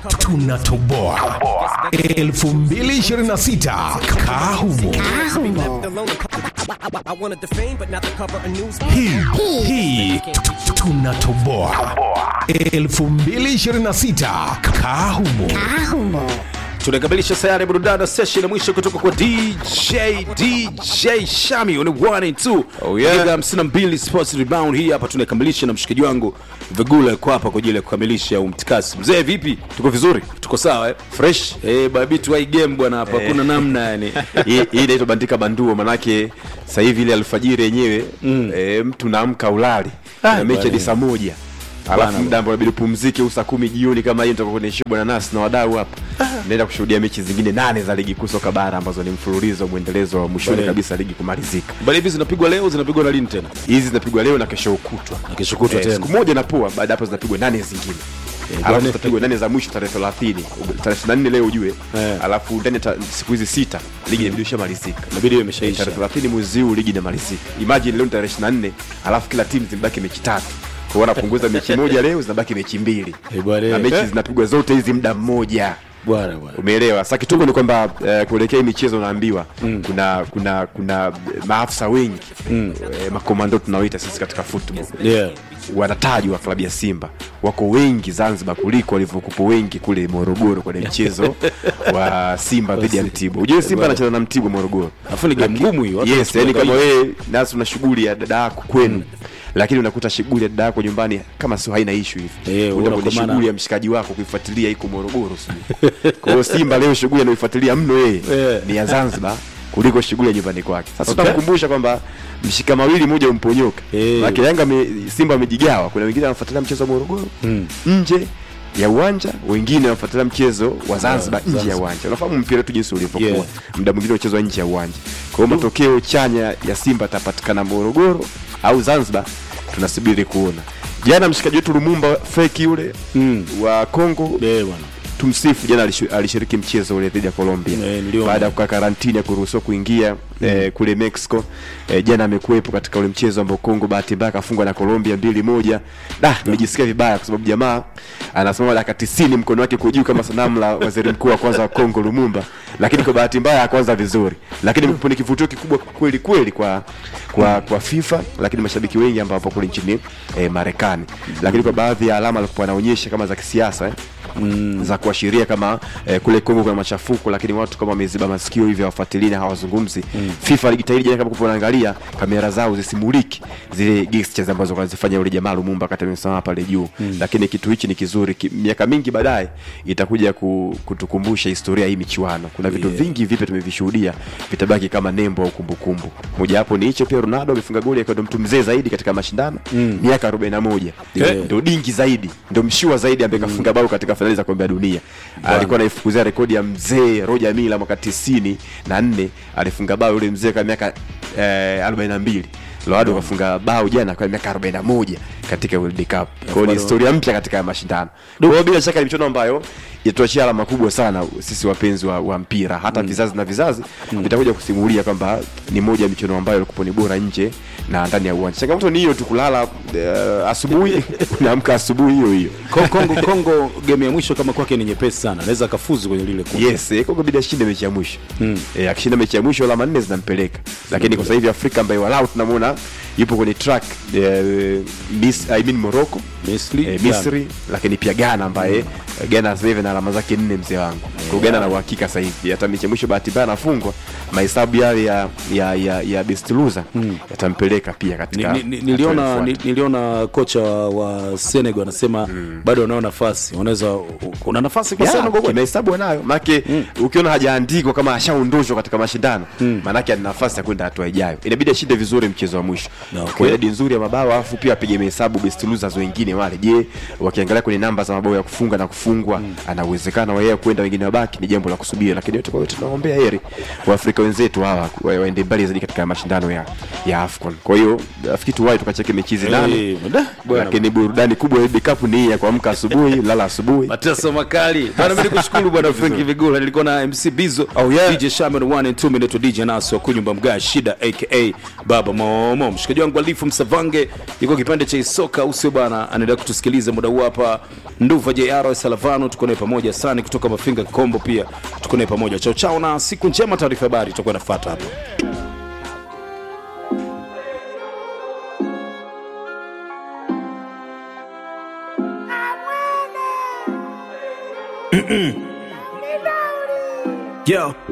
tunatoboa 2026 kahumo hii hii tunatoboa 2026 kahumo tunakamilisha sayari burudani na session ya mwisho kutoka kwa dj dj shami on the one and two Oh, yeah. Dakika 52 sports rebound hii hapa tunakamilisha na mshikaji wangu vigula yuko hapa kwa ajili ya kukamilisha umtikasi mzee vipi tuko vizuri tuko sawa eh? fresh eh babi tu hii game bwana hapa hakuna namna yani hii hii inaitwa bandika banduo manake sasa hivi ile alfajiri yenyewe mm. e, mtu naamka ulali Ah, na mechi bwana. hadi saa moja alafu muda ambao inabidi upumzike au saa kumi jioni kama hii nitoka kwenye show bwana nasi na wadau hapa naenda kushuhudia mechi zingine nane za ligi kuu soka bara ambazo ni mfululizo mwendelezo wa mwishoni Bwana. kabisa ligi kumalizika bali hivi zinapigwa leo zinapigwa na lini tena hizi zinapigwa leo na kesho kutwa na kesho kutwa Eh, tena siku moja napoa baada ya hapo zinapigwa nane zingine bwana. alafu zitapigwa nane za mwisho tarehe thelathini tarehe ishiri na nne leo ujue Eh. alafu ndani ya ta- siku hizi sita ligi inabidi ishamalizika inabidi iwe imeshaisha tarehe thelathini mwezi huu ligi inamalizika imagine leo ni tarehe ishiri na nne alafu kila timu zimebaki mechi tatu kwa hiyo wanapunguza mechi moja leo zinabaki mechi mbili Eh, bwana. na mechi Eh. zinapigwa zote hizi muda mmoja bwana bwana umeelewa sasa kituko ni kwamba eh, kuelekea hii michezo unaambiwa mm. kuna kuna kuna eh, maafisa wengi mm. eh, makomando tunaoita sisi katika football yeah wanatajwa klabu ya simba wako wengi zanzibar kuliko walivyokupo wengi kule morogoro kwenye mchezo wa simba dhidi ya mtibwa ujue simba anacheza na mtibwa morogoro Alafu ni game ngumu hiyo, watu yes yani wanachukulia kama wewe nasi una shughuli ya dada yako kwenu lakini unakuta shughuli ya dada yako nyumbani kama sio haina ishu hivi Eh, Unaenda unaona kwenye kwa maana- shughuli ya mshikaji wako kuifuatilia iko morogoro sijui kwa hiyo simba leo shughuli anaoifuatilia mno yeye Eh. ni ya zanzibar kuliko shughuli ya nyumbani kwake sasa Okay. tutamkumbusha kwamba mshika mawili moja umponyoka Eh. Maana Yanga ame, Simba amejigawa. Kuna wengine wanafuatilia mchezo wa Morogoro mm. nje ya uwanja, wengine wanafuatilia mchezo wa Zanzibar nje ya Zanzibar. uwanja. Unafahamu mpira wetu jinsi ulivyokuwa. Yeah. Muda mwingine unachezwa nje ya uwanja. Kwa hiyo matokeo chanya ya Simba atapatikana Morogoro au Zanzibar, tunasubiri kuona. Jana mshikaji wetu Lumumba feki yule Mm. wa Kongo eh bwana tumsifu jana alishu- alishiriki mchezo ule dhidi ya Colombia Eh, niliona. baada ya kukaa karantini ya kuruhusiwa kuingia eh, kule Mexico eh, jana amekuwepo katika ule mchezo ambao Kongo bahati mbaya akafungwa na Colombia mbili moja. Da, nimejisikia vibaya kwa sababu jamaa anasimama dakika 90 mkono wake uko juu kama sanamu la waziri mkuu wa kwanza wa Kongo Lumumba, lakini kwa bahati mbaya hakuanza vizuri, lakini imekuwa ni kivutio kikubwa kweli kweli kwa kwa kwa FIFA, lakini mashabiki wengi ambao wapo kule nchini eh, Marekani, lakini kwa baadhi ya alama alikuwa anaonyesha kama za kisiasa eh, mm. za kuashiria kama eh, kule Kongo kuna machafuko, lakini watu kama wameziba masikio hivi hawafuatilii na hawazungumzi mm. FIFA alijitahidi jana, kama kupo naangalia kamera zao zisimuliki zile gestures ambazo wanazifanya yule jamaa Lumumba wakati amesimama pale juu mm. lakini kitu hichi ni kizuri ki, miaka mingi baadaye itakuja ku, kutukumbusha historia hii michuano. Kuna vitu Yeah. vingi vipya tumevishuhudia vitabaki kama nembo au kumbukumbu. Moja wapo ni hicho, pia Ronaldo amefunga goli akiwa ndo mtu mzee zaidi katika mashindano mm. miaka 41 Yeah. ndio dingi zaidi ndio mshua zaidi ambaye kafunga bao katika fainali za kombe la dunia alikuwa anaifukuzia rekodi ya mzee Roger Milla mwaka tisini na nne alifunga bao yule mzee kwa miaka eh, 42 Ronaldo kafunga bao jana kwa miaka 41 katika World Cup. Kwa hiyo ni bado- historia mpya katika haya mashindano. Kwa hiyo bila shaka ni michuano ambayo itatuachia alama kubwa sana sisi wapenzi wa, wa mpira hata vizazi na vizazi vitakuja kusimulia kwamba ni moja ya michuano ambayo ilikuwa ni bora nje na ndani ya uwanja. Changamoto ni hiyo tu kulala eh, asubuhi unaamka asubuhi hiyo hiyo. Ko- Kongo Kongo game ya mwisho kama kwake ni nyepesi sana anaweza akafuzu kwenye lile kundi Yes, eh, Kongo bidi ashinde mechi ya mwisho. Mm. Eh, akishinda mechi ya mwisho alama nne zinampeleka. Lakini kwa sasa hivi Afrika ambaye walau tunamuona yupo kwenye track eh, Miss, I mean Morocco, Misri eh, Misri lakini pia Ghana ambaye eh, Ghana sasa hivi na alama zake nne mzee wangu. Kwa hiyo Ghana na uhakika sasa hivi hata mechi ya mwisho bahati mbaya anafungwa mahesabu yale ya ya ya, ya best loser yatampeleka pia Ni- katika ni- ni- niliona hatua ni, inayofuata. niliona kocha wa Senegal anasema bado wanao nafasi wanaweza kuna nafasi kwa Yeah, Senegal kweli? kimahesabu anayo maanake ukiona hajaandikwa kama ashaondoshwa katika mashindano maanake ana nafasi ya kwenda hatua ijayo inabidi ashinde vizuri mchezo wa mwisho Na, okay. kwa idadi nzuri ya mabao alafu pia apige mahesabu best losers wengine wale je wakiangalia kwenye namba za mabao ya kufunga na kufungwa ana uwezekano wa yeye kwenda wengine wabaki ni jambo la kusubiri lakini yote kwa yote tunaombea heri waafrika wenzetu hawa wa- waende mbali zaidi katika mashindano ya ya AFCON kwa hiyo nafikiri tuwahi tukacheke mechi hizi nane Eh, da, bwana. lakini burudani kubwa ya World Cup ni hii ya kuamka asubuhi lala asubuhi mateso makali bana mimi nikushukuru bwana Frank Vigula nilikuwa na MC Bizo Oh, yeah. DJ Shaman 1 and 2 minute DJ Naso kunyumba mga shida aka Baba Momo mshikaji wangu Alifu Msavange yuko kipande cha soka usio bana anaendelea kutusikiliza muda huu hapa nduva jr salavano tuko naye pamoja sani kutoka mafinga kombo pia tuko naye pamoja chao chao na siku njema taarifa habari itakuwa inafata hapa Yo,